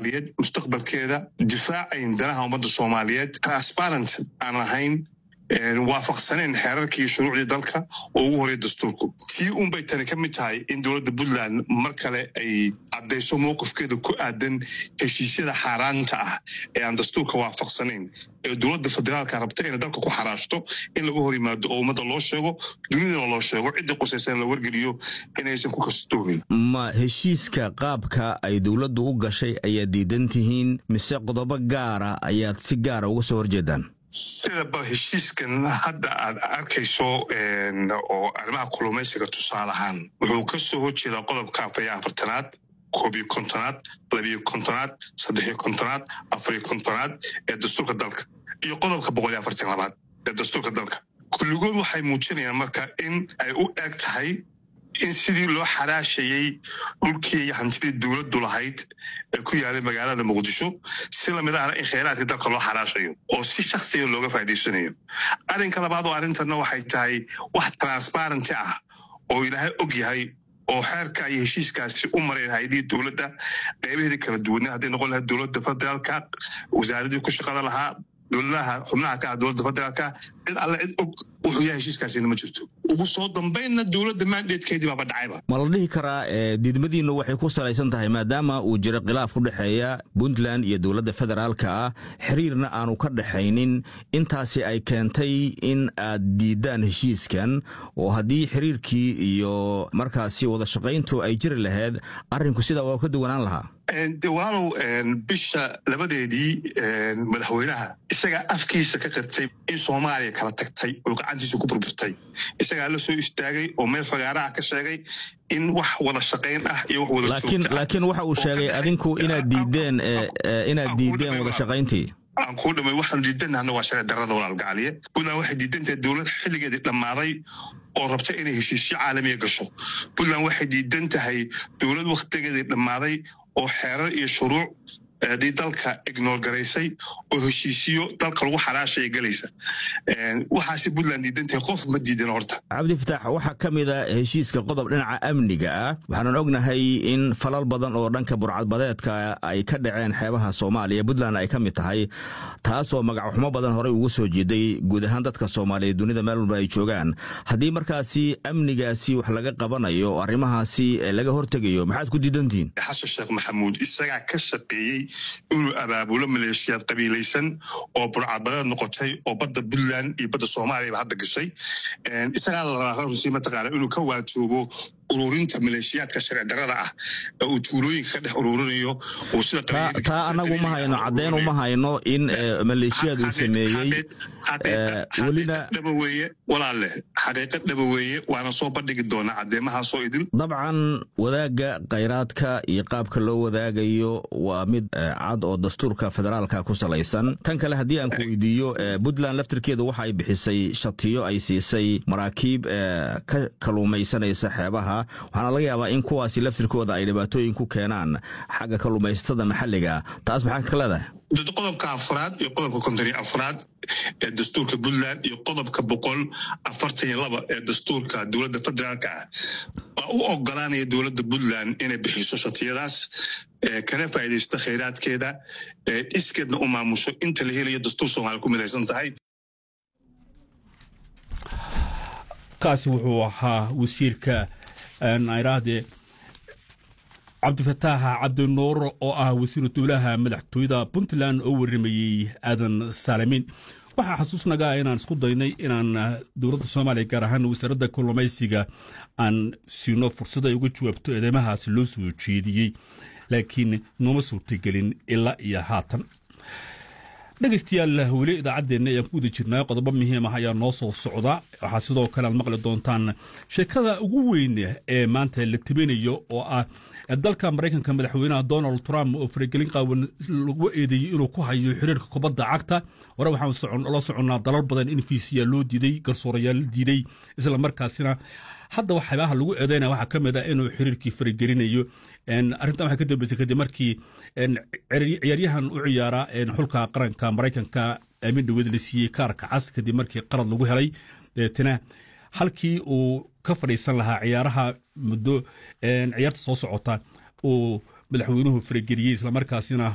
soomaaliyeed mustaqbalkeeda difaacayn danaha ummadda soomaaliyeed transparent aan ahayn waafaqsaneen xeerarkii iyo shuruucdii dalka oo ugu horey dastuurku tii unbay tani ka mid tahay in dowladda puntland mar kale ay caddayso mowqifkeeda ku aadan heshiisyada xaaraanta ah ee aan dastuurka waafaqsanayn ee dowladda federaalka rabta inay dalka ku xaraashto in laga hor yimaado oo ummadda loo sheego dunidana loo sheego ciddii qusaysan la wargeliyo inaysan ku kastoomin ma heshiiska qaabka ay dowladdu u gashay ayaad diidan tihiin mise qodobo gaara ayaad si gaara uga soo horjeedaan sidaba heshiiskan hadda aad arkayso oo arrimaha kulumaysiga tusaale ahaan wuxuu ka soo horjeedaa qodobka afariyo afartanaad koobiyo kontonaad labiyo kontonaad saddexiyo kontonaad afariyo kontonaad ee dastuurka dalka iyo qodobka boqol iyo afartan labaad ee dastuurka dalka kulligood waxay muujinayaan marka in ay u eg tahay in sidii loo xaraashayey dhulkii iyo hantidii dowladdu lahayd ee ku yaalay magaalada muqdisho si lamid ahna in kheyraadkii dalka loo xaraashayo oo si shaksiga looga faa'idaysanayo arrinka labaad oo arrintanna waxay tahay wax transparenty ah oo ilaahay og yahay oo xeerka iyo heshiiskaasi u mareen hay-adihii dowladda qeybaheedii kala duwanaa hadday noqon lahayd dowladda federaalka wasaaradii ku shaqada lahaa dowladaha xubnaha ka ah dowladda federaalka cid alle cid og wuxuu yahay heshiiskaasina ma jirto ugu soo dambaynna dowladda mandatekeedii baaba dhacayba ma la dhihi karaa diidmadiinnu waxay ku salaysan tahay maadaama uu jiro khilaaf u dhexeeya puntland iyo dowladda federaalka ah xiriirna aanu ka dhexaynin intaasi ay keentay in aad diiddaan heshiiskan oo haddii xiriirkii iyo markaasi wada shaqayntu ay jiri lahayd arrinku sidaa waa ka duwanaan lahaa walaalow bisha labadeedii madaxweynaha isagaa afkiisa ka qirtay in soomaaliya kala tagtay oo gacantiisa ku burburtay isagaa la soo istaagay oo meel fagaaraha ka sheegay in wax wada shaqayn ah iyo wax wada joogta laakiin waxa uu sheegay adinku inaad diideen inaad diideen wada shaqayntii aan kuu dhamay waxaanu diidanahna waa sharci darrada walaalgacaliye puntland waxay diidan tahay dowlad xilligeedii dhammaaday oo rabta inay heshiisyo caalamiya gasho puntland waxay diidan tahay dowlad wakhtigeedii dhammaaday oo xeerar iyo shuruuc dii dalka ignoor garaysay oo heshiisiyo dalka lagu xaraashaya gelaysa waxaase puntland diidan tahay qof ma diidan horta cabdifatax waxaa ka mid a heshiiska qodob dhinaca amniga ah waxaanan ognahay in falal badan oo dhanka burcadbadeedka ay ka dhaceen xeebaha soomaaliya puntland ay ka mid tahay taasoo magacxumo badan horey ugu soo jeeday guud ahaan dadka soomaaliyeed dunida meel walba ay joogaan haddii markaasi amnigaasi wax laga qabanayo oo arrimahaasi laga hortegayo maxaad ku diidantihiin xasan sheekh maxamuud isagaa ka shaqeeyey inuu abaabulo maleeshiyaad qabiilaysan oo burcadbadeed noqotay oo badda puntland iyo badda soomaaliyaba hadda gashay isagaa la rabaa runtii mataqaana inuu ka waatoobo ururinta maleeshiyaadka sharci darrada ah ee uu tuulooyinka ka dhex ururinayo uu sida taa anagu ma hayno caddeyn uma hayno in maleeshiyaad uu sameeyey welina dhaba weeye walaalle xaqiiqad dhaba weeye waana soo bandhigi doonaa caddeemahaasoo idil dabcan wadaagga khayraadka iyo qaabka loo wadaagayo waa mid cad oo dastuurka federaalka ku salaysan tan kale haddii aan ku weydiiyo puntland laftirkeedu waxa ay bixisay shatiyo ay siisay maraakiib ka kaluumaysanaysa xeebaha waxaana laga yaabaa in kuwaasi laftirkooda ay dhibaatooyin ku keenaan xagga kalluumaysatada maxalliga taas maxaa ka leedahay qodobka afraad iyo qodobka konton iyo afraad ee dastuurka puntland iyo qodobka boqol afartan iyo laba ee dastuurka dowladda federaalka ah waa u ogolaanaya dowladda puntland inay bixiso shatiyadaas kana faa'iidaysto khayraadkeeda iskeedna u maamusho inta la helayo dastuur soomaaliya ku midaysan tahay kaasi wuxuu ahaa wasiirka nairaade cabdifataax cabdinuur oo ah wasiiru dowlaha madaxtooyada puntland oo warimayey aadan saalamin waxaa xasuusnagaa inaan isku daynay inaan dowladda soomaaliya gaar ahaan wasaaradda kalluumaysiga aan siino fursad ay uga jawaabto eedeymahaasi loo soo jeediyey laakiin nooma suurtagelin ilaa iyo haatan dhegaystayaal weli idaacaddeenna ayaan ku guda jirnaa qodobo muhiim ah ayaa noo soo socda waxaa sidoo kale aad maqli doontaan sheekada ugu weyn ee maanta la tabinayo oo ah dalka maraykanka madaxweynaha donald trump oo faragelin qaawan lagu eedeeyey inuu ku hayo xiriirka kubadda cagta hore waxaan la soconnaa dalal badan in fiisiya loo diiday garsoorayaal diiday isla markaasina hadda waxyaabaha lagu eedeynaya waxaa ka mid ah inuu xiriirkii faragelinayo arrintan waxay ka dambeysay kadib markii ciyaaryahan u ciyaara xulka qaranka maraykanka aamin dhaweed la siiyey kaarka cas kadib markii qalad lagu helay deetana halkii uu ka fadhiisan lahaa ciyaaraha muddo ciyaarta soo socota uu madaxweynuhu farageliyey islamarkaasina